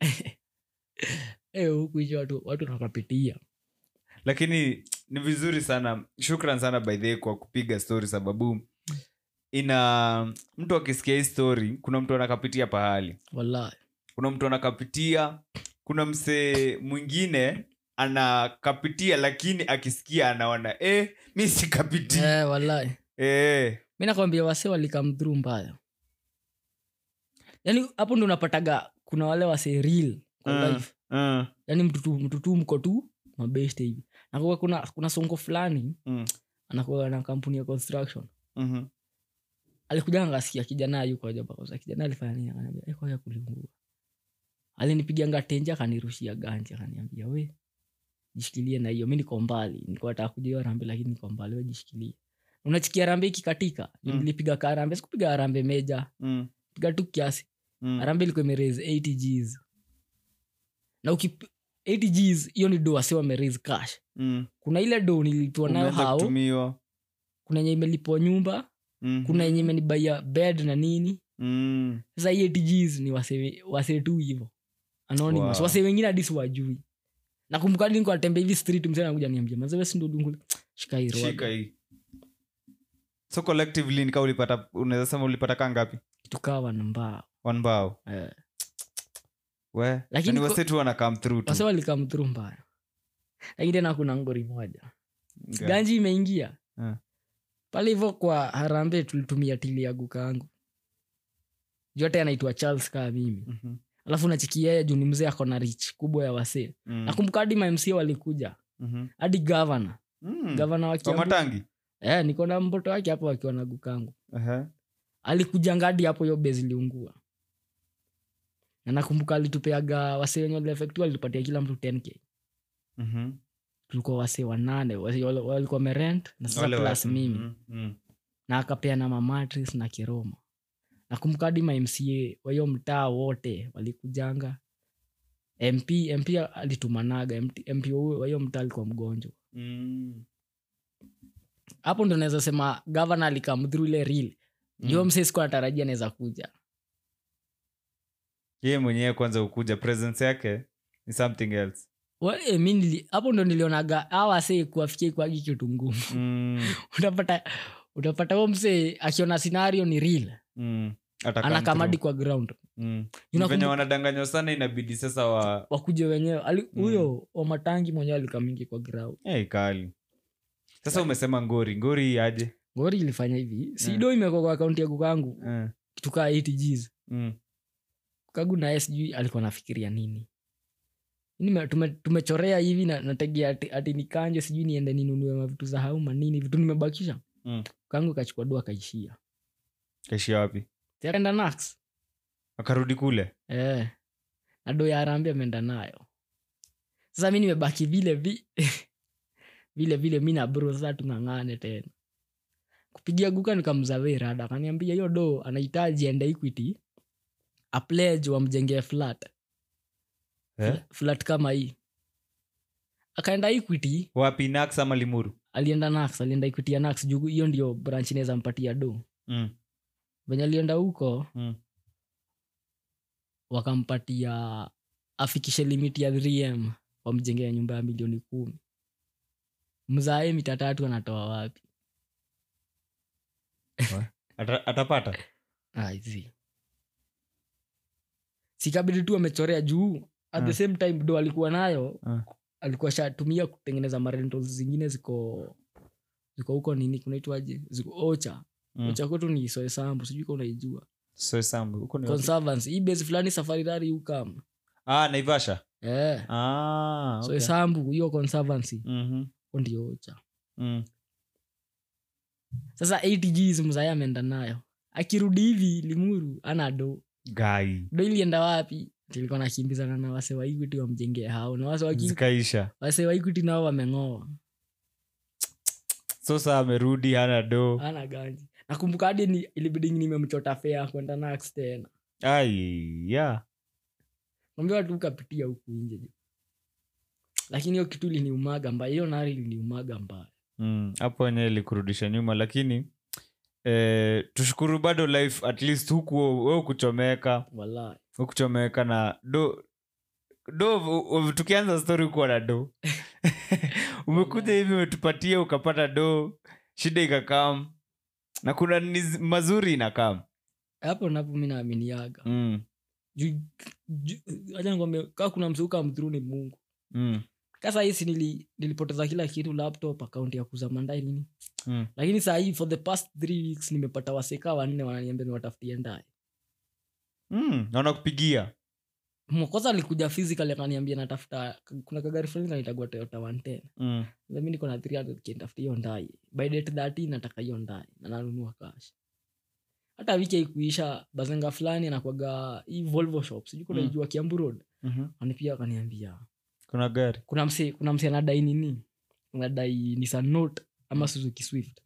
eh, huku hicho watu watu nakapitia lakini ni vizuri sana shukran sana by the way kwa kupiga story sababu ina mtu akisikia hii story kuna mtu anakapitia pahali wallahi kuna mtu anakapitia kuna msee mwingine anakapitia lakini akisikia anaona eh, mi sikapitia eh, wallahi eh. mi nakwambia wase walikamdhuru mbaya yaani hapo ndo unapataga kuna wale wase real kwa Mm. life uh, yaani mtutu mtutu mko tu mabeste hivi nakuwa kuna, kuna songo fulani mm, anakuwa na kampuni ya construction mhm. alikuja ngasikia kijana yuko hajapakauza kijana alifanya nini akaniambia "Eh, kwaya kuliungua alinipiganga tenje akanirushia ganji akaniambia we jishikilie na hiyo mi niko mbali nilikuwa nataka kuja hiyo rambe lakini niko mbali we jishikilie unachikia rambe ikikatika Mm. nilipiga ka rambe sikupiga rambe meja Mm. piga tu kiasi Mm. rambe ilikuwa imeraise 80 gs na uki 80 gs hiyo ni do wase wameraise cash Mm. kuna ile do nilipiwa nayo Umeanza hao kutumiwa kuna yenye imelipwa nyumba Mhm. kuna yenye imenibaia bed na nini Mm. sasa hii 80 gs ni wase, wase tu hivo anonymous Wow. wase wengine hadi siwajui nakumbuka hadi niko natembea hivi street mzee anakuja niambia mazewe si ndo dungu shika hii roho." shika hii so collectively nika ulipata unaweza sema ulipata kaa ngapi tukawa na mbao one bao eh. we Lakini ni ko- wase tu wana come through tu wase walikamthru mbaya lakini tena kuna ngori moja Nga- ganji imeingia Eh. pale hivo kwa harambe tulitumia tili ya gukangu jote anaitwa charles kaa mimi Mhm. alafu nachikia yeye juu ni mzee ako na rich kubwa ya wasee Mm. nakumbuka hadi mamc walikuja Mhm. hadi gavana Mm. gavana wa Kwa Kiambu. matangi eh, niko na mtoto wake hapo akiwa na gukangu Aha. alikuja ngadi hapo hiyo bezi iliungua na nakumbuka alitupeaga wasee wenye waliefektiwa alitupatia kila mtu 10k Mhm. tulikuwa wasee wanane wase- wale- walikuwa merent na sasa Wale wa- plus mimi Mhm. Mhm. na akapea na mamatris na kiroma nakumbuka hadi mamca wa hiyo mtaa wote walikujanga mp mp alitumanaga MP mp wa hiyo mtaa alikuwa mgonjwa Mm. hapo ndo naweza sema gavana alikamdhru ile real Mm. jo msee sikuwa natarajia naweza kuja yeye mwenyewe kwanza ukuja presence yake ni something else Wa- eh, mi nili- hapo ndo nilionaga awase kuwafikia kwagi kitu ngumu Mm. utapata utapata huo msee akiona scenario ni real Mm. Ata come anakamadi through. kwa ground Mm. Unakumbu- venye wanadanganywa sana inabidi sasa wa wakuje wenyewe Ali- Mm. huyo wa matangi mwenyewe alikamingi kwa ground hey, kali sasa umesema ngori ngori aje ngori ilifanya hivi Mm. sido imekwa kwa akaunti ya kukangu Eh. tukaa 80 gs Mm. kagu naye sijui alikuwa nafikiria nini Nime- tume- tumechorea hivi na- nategea ati, ati nikanje sijui niende ninunue mavitu za hauma nini vitu nimebakisha Mm. kangu kachukua dua kaishia kaishia wapi enda nax akarudi kule eh. na do ya arambi ameenda nayo sasa mi nimebaki vile vi vile vile mi na bro sasa tung'ang'ane tena kupigia guka nikamzawee rada akaniambia hiyo do anahitaji ende equity apledge wamjengee flat eh? Fla- flat kama hii akaenda equity wapi nax ama limuru alienda nax alienda equity ya nax juu hiyo ndio branch inaweza mpatia do mm. venye alienda huko Mm. wakampatia afikishe limit ya 3m wamjengea nyumba ya milioni kumi mzae mita tatu anatoa wapi Ata, atapata aizi sikabidi tu amechorea juu at the Ah. same time do alikuwa nayo Ah. alikuwa shatumia kutengeneza marentals zingine ziko ziko huko nini kunaitwaje ziko ocha Mm. ocha kwetu ni soesambu sijui ka unaijua so sambu huko ni wapi? conservancy hii base fulani safari rari ukam ah naivasha eh ah, okay. soesambu hiyo conservancy Mhm. huko ndio ocha Mm. sasa 80 gs mzaya ameenda nayo akirudi hivi limuru ana do gai do ilienda wapi tilikuwa nakimbizana na wase wa equity wamjengee hao na wase wa Equity- zikaisha wase wa equity nao wameng'oa so saa amerudi hana do ana ganji nakumbuka hadi ni, ilibidi nimemchota fea kwenda nax tena ai ya ambia watu ukapitia huku nje jo lakini hiyo kitu iliniumaga mbaya hiyo nari iliniumaga mbaya Mm, hapo wenyewe ilikurudisha nyuma lakini eh, tushukuru bado life at least huku we ukuchomeka wala ukuchomeka na do do u- u- tukianza story kuwa na do umekuja hivi umetupatia ukapata do shida ikakam na kuna niz, mazuri inakam hapo napo mi naaminiaga mm, Ju- ju- acha nikwambie kaa kuna mseuka mdhuru ni mungu mm, kasa hisi nili, nilipoteza kila kitu laptop akaunti ya kuza mandai nini mm. lakini saa hii for the past three weeks nimepata waseka wanne wananiambia niwatafutie ndaye Mm, naona kupigia mkosa alikuja physical akaniambia natafuta kuna kagari fulani kanaitagua toyota 110 mm. Sasa mi niko na 300 kintafuta hiyo ndai by date 30 nataka hiyo ndai na nanunua cash hata wiki aikuisha bazenga fulani anakwaga hii volvo shop sijui kuna Mm. ijua kiambu road Mhm. anipia akaniambia kuna gari kuna mse kuna mse anadai nini anadai Nissan Note ama suzuki swift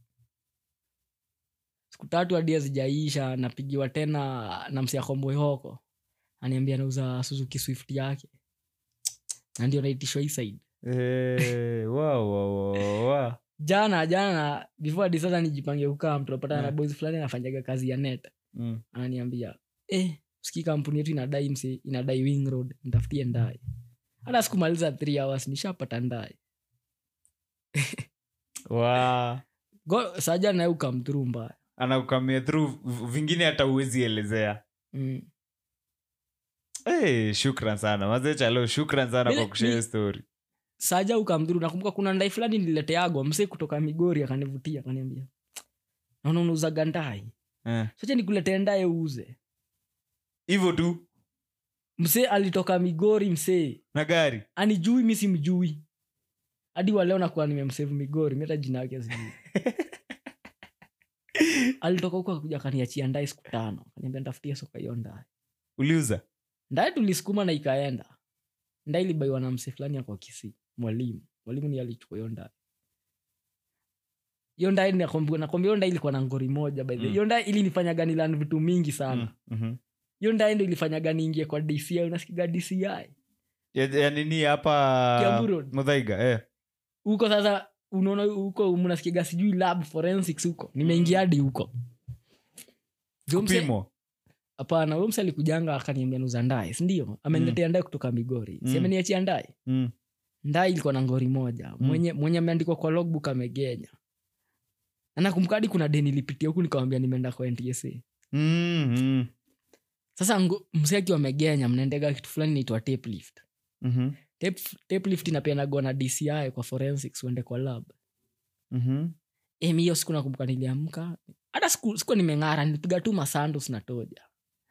siku tatu hadi hazijaisha napigiwa tena na mse akomboi hoko aniambia nauza suzuki swift yake na ndio naitishwa hii side Eh, wa, wa, wa, wa. jana jana before hadi sasa nijipange kukaa mtu napatana na Yeah. boys fulani anafanyaga kazi ya net Mm. ananiambia eh, siki kampuni yetu inadai mse inadai wing road ntafutie ndae hata sikumaliza three hours nishapata ndae Wa. Go- saja naye ukamthuru mbaya anakukamia through v- vingine hata uwezi elezea mm. hey, shukran sana mazechalo shukran sana Mimi- kwa kushare mi- story saja ukamdhuru nakumbuka kuna ndai fulani nilileteagwa mse kutoka migori akanivutia akaniambia naona unauzaga ndai Eh. sacha nikuletee ndaye uuze hivyo tu mse alitoka migori msee na gari anijui mi simjui hadi waleo nakuwa nimemsevu migori mi hata jina yake sijui alitoka huko akuja akaniachia ndae siku tano kaniambia ntafutia soka hiyo ndae uliuza ndae tulisukuma na ikaenda ndae ilibaiwa na mse fulani ako kisi mwalimu mwalimu ni alichukua hiyo ndae hiyo ndae nakwambia nakwambia hiyo ndae ilikuwa na ngori moja by the way. Mm. hiyo ndae ilinifanya nilan vitu mingi sana Mm, mhm. hiyo ndae ndo ilifanya niingie kwa dci unasikiga dci ya, ya nini hapa Kiambu Road. mudhaiga eh. huko sasa unaona huko mnasikiga sijui lab forensics huko nimeingia hadi huko Huyo mse- kupimo hapana huyo mse alikujanga akaniambia nuza ndae sindio ameniletea ndae kutoka migori Mm. si ameniachia ndae mm. ndae ilikuwa na ngori moja mwenye mwenye ameandikwa kwa logbook amegenya na nakumbuka hadi kuna deni lipitia huku nikawambia nimeenda kwa ntsa Mm, mm. sasa ngo- mse akiwa amegenya mnaendega kitu fulani naitwa tape lift Mhm. tape, tape lift inapeanagwa na dci kwa forensics uende kwa lab Mhm. Em, hiyo siku nakumbuka niliamka hata siku, siku nimeng'ara nilipiga tu masandos na toja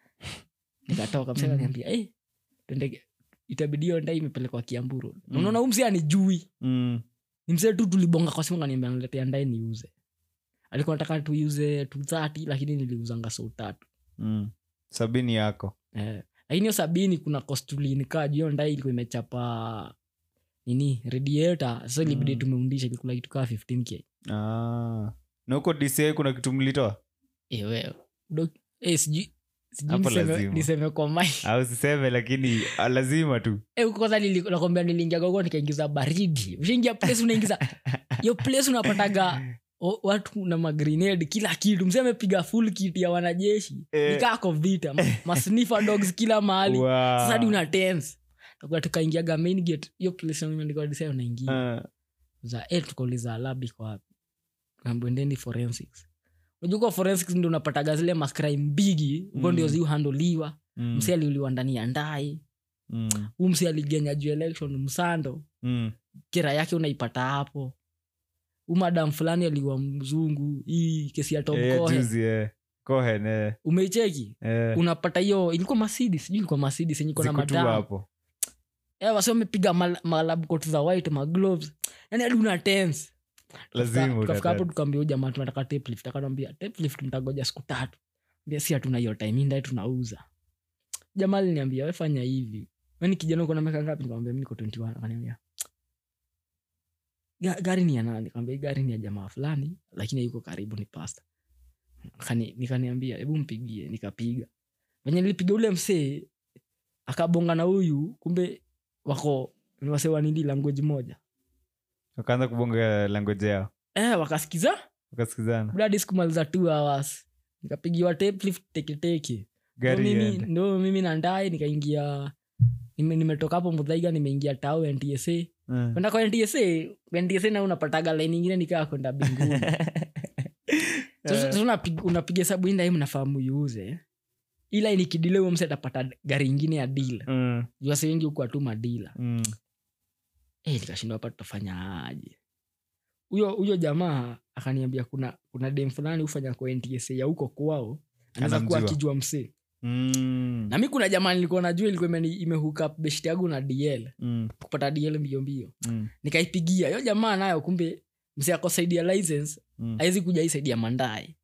nikatoka msee Mhm. akaniambia eh, twende itabidi hiyo ndai imepelekwa kiamburu Mm. unaona huu msee anijui Mm. ni msee tu tulibonga kwa simu kaniambia niletea ndai niuze alikuwa nataka tuiuze tu thati lakini niliuzanga sau tatu Mm. sabini yako eh, lakini hiyo sabini kuna kostulinikaa juu hiyo ndai ilikuwa imechapa nini radiator sasa ilibidi Mm. tumeundisha ilikula kitu kaa 15k ah. na huko dca kuna kitu mlitoa Eh, wewe. Dok- eh, sijui sijui Hapo niseme- lazima. niseme kwa mai au siseme lakini ah, lazima tu Eh, huko kwanza nili- nakwambia niliingia gogo nikaingiza baridi ushaingia place unaingiza hiyo place unapataga o- watu na magrenade kila kitu msee amepiga full kit ya wanajeshi Eh. nikako vita ma- masnifa dogs kila mahali Wow. sasa hadi una tense Tukakuwa tukaingiaga main gate hiyo place imeandikwa design unaingia Ah. za eh tukauliza lab iko wapi ambwendeni forensics unajua kwa forensics ndio unapataga zile macrime bigi huko Mm. ndio ziuhandoliwa Mm. msi aliuliwa ndani ya ndai Mm. huu msi aligenya juu election msando Mm. kira yake unaipata hapo huu madam fulani aliwa mzungu hii kesi ya Tom Eh, Cohen. juzi, eh. Cohen, eh. umeicheki Eh. unapata hiyo ilikuwa masidi sijui ilikuwa masidi senye iko na Ziko tu madam hapo Eh, wasi wamepiga mal- malab coat za white magloves yani hadi una tense lazima tukafika hapo utata- tukaambia huyu jamaa tunataka tape lift akanambia tape lift mtagoja siku tatu mbia si hatuna hiyo time hii ndaye tunauza jamaa aliniambia we fanya hivi weni kijana uko na miaka ngapi nikamwambia mi niko 21 akaniambia "Ga- gari ni ya nani nikamwambia "Hii gari ni ya jamaa fulani lakini yuko karibu ni pasta Akani- nikaniambia hebu mpigie nikapiga venye nilipiga ule msee akabonga na huyu kumbe wako ni wasee wanindi language moja wakaanza kubonga langoje yao eh, wakasikiza wakasikizana bradi sikumaliza two hours nikapigiwa tape lift teketeke ndo gari mimi, iende. ndo mimi na ndae nikaingia nime- nimetoka hapo mudhaiga nimeingia tao ntsa Eh. kwenda kwa ntsa ntsa na unapataga laini ingine nikaa kwenda binguni sasa sasa unapiga- unapiga hesabu hii ndai mnafahamu iuze ila inikidile huyo mse atapata gari ingine ya dila Mm, juase wengi huku atuma dila mm. Eh, nikashindwa hapa tutafanya aje huyo huyo jamaa akaniambia kuna kuna dem fulani hufanya kwa ntsa ya huko kwao anaweza kuwa Anamjua. akijua msee Mm, na mi kuna jamaa nilikuwa najua ilikuwa imeni- imehook up beshti yangu na dl mm, kupata dl mbio mbio mm, nikaipigia hiyo jamaa nayo kumbe msee ako saidi ya license mm. awezi kuja hii saidi ya mandae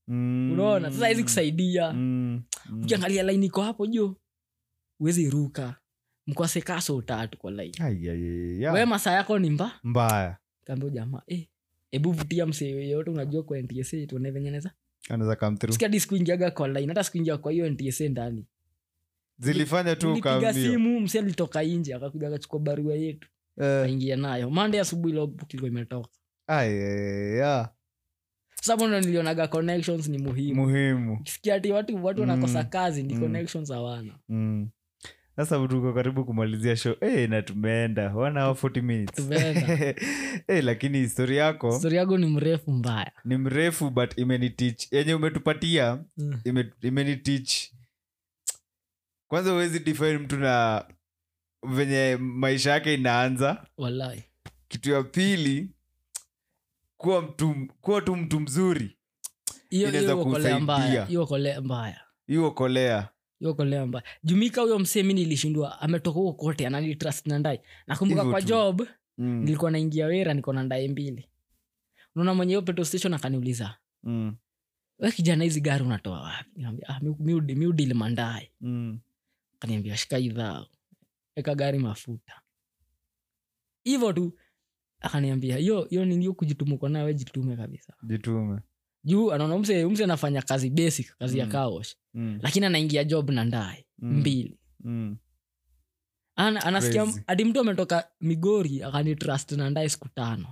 Mm. unaona sasa hizi kusaidia Mm. Mm. ukiangalia laini iko hapo juu uwezi ruka mkose kaso tatu kwa laini Ai, ai, ai, ai. we masaa yako ni mba mbaya kaambia jamaa eh, hebu vutia msee yoyote unajua kwa ntsa tuone venye neza anaweza come through sikia hadi sikuingiaga kwa line hata sikuingia kwa hiyo ntsa ndani zilifanya tu nilipiga ukaambia simu msi alitoka nje akakuja akachukua barua yetu Eh, aingia nayo mande asubuhi logbook ilikuwa imetoka ai, ai, ai, ai. sasa hapo ndo nilionaga connections ni muhimu muhimu sikia ati watu watu wanakosa Mm. kazi ni Mm. connections hawana Mm. sasa tuko karibu kumalizia show hey, na tumeenda one hour 40 minutes Tumeenda. hey, lakini histori yako stori yangu ni mrefu mbaya ni mrefu but imenitich yenye umetupatia Mm. ime- imenitich kwanza huwezi define mtu na venye maisha yake inaanza wallahi kitu ya pili kuwa mtu kuwa tu mtu mzuri hiyo Inaweza hiyo kolea mbaya kusaidia. hiyo kolea mbaya hiyo kolea hiyo kolea mbaya jumika huyo msee mi nilishindwa ametoka huko kote anani trust na ndai nakumbuka Hivyo kwa tu. job mm. nilikuwa naingia wera niko na ndae mbili unaona mwenye hiyo petrol station akaniuliza Mm. we kijana hizi gari unatoa wapi Nikamwambia, ah, mi- mi- mi udili mandae Mm. akaniambia shika idhaa eka gari mafuta hivyo tu akaniambia hiyo hiyo nini hiyo kujituma uko nayo we jitume kabisa jitume juu anaona mse mse anafanya kazi basic kazi ya Mm. kaosh mm. lakini anaingia job na ndae Mm. mbili Mm. Ana, anasikia Crazy. hadi mtu ametoka migori akanitrust na ndae siku tano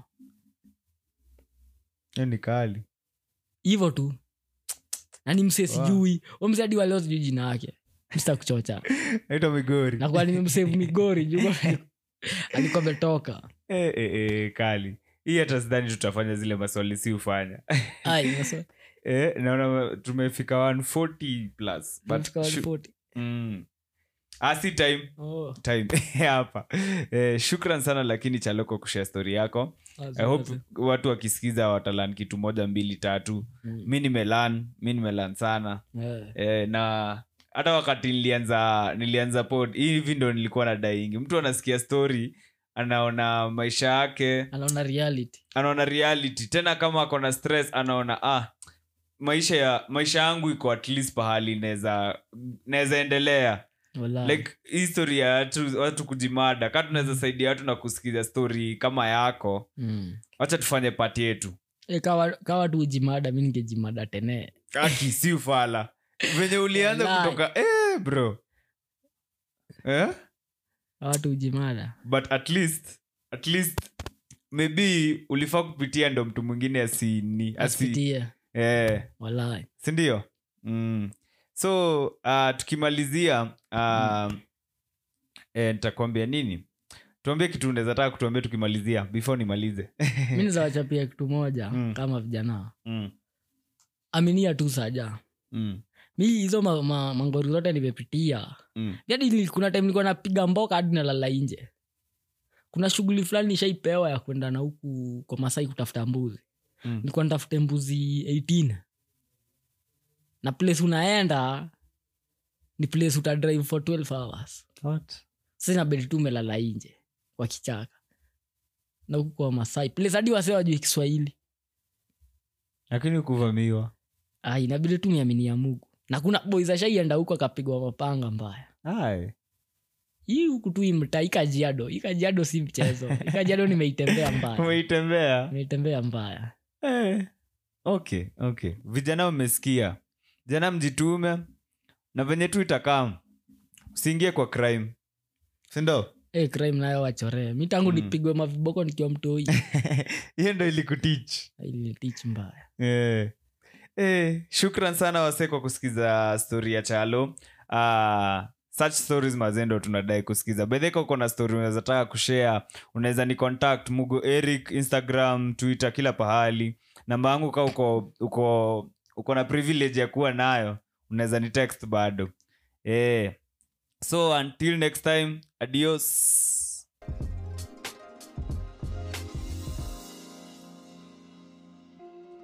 hiyo ni kali hivyo tu nani mse Wow. sijui wow. mse hadi waleo sijui jina yake msta kuchocha naitwa migori nakuwa nimemsave migori juu alikuwa ametoka Eh, eh, eh, kali hii hata sidhani tutafanya zile maswali si ufanya Ai, nasa- eh, naona tumefika 140 plus but tumefika shu- 140. mm. ah, si time Oh, time hapa eh, shukran sana lakini chaloko kushare story yako wazi, i hope wazi. watu wakisikiza watalan kitu moja mbili tatu Mm. mi nimelan mi nimelan sana Eh, eh, na hata wakati nilianza nilianza pod hivi ndo nilikuwa na daingi mtu anasikia story anaona maisha yake anaona reality anaona reality tena kama ako na stress anaona ah maisha ya maisha yangu iko at least pahali naweza naweza endelea Wallahi. like history ya watu, watu kujimada kaa tunaweza saidia watu na kusikiza story kama yako Mm. wacha tufanye pati yetu Eh, kawa kawa tu ujimada mi ningejimada tene aki si ufala venye ulianza Wallahi. kutoka eh, bro eh? kawa tu ujimada but at least at least maybe ulifaa kupitia ndo mtu mwingine asini asi, asipitie eh, walai sindio mm. so uh, tukimalizia uh, eh, nitakwambia nini tuambie kitu unaweza taka kutuambia tukimalizia before nimalize mi nizawachapia kitu moja Mm. kama vijana mm. aminia tu saja Mm. mi hizo ma, ma, mangori zote nimepitia Mm. hadi nili- kuna time nilikuwa napiga mboka hadi nalala nje kuna shughuli fulani nishaipewa ya kwenda na huku kwa masai kutafuta mbuzi Mm. nilikuwa nitafute mbuzi 18 na place unaenda ni place utadrive for 12 hours sasa inabidi tu umelala nje kwa kichaka na huku kwa masai place hadi wase wajui kiswahili lakini kuvamiwa ah, inabidi tu niamini ya mugu na kuna boys ashaienda huko akapigwa mapanga mbaya Ai. hii huku tu imta ikajiado ikajiado si mchezo ikajiado nimeitembea mbaya umeitembea nimeitembea mbaya eh. okay okay vijana mmesikia vijana mjitume na venye tu itakam usiingie kwa crime sindo hey, crime nayo wachoree mi tangu Mm. nipigwe maviboko nikiwa mtoi hiyo ndo ilikutich ilinitich mbaya eh. Eh, shukran sana wase kwa kusikiza stori ya chalo uh, such stories mazendo tunadai kusikiza bedheka uko na story unaweza taka kushare unaweza ni contact mugo eric instagram twitter kila pahali namba yangu ka uko uko uko na privilege ya kuwa nayo unaweza ni text bado eh. so until next time adios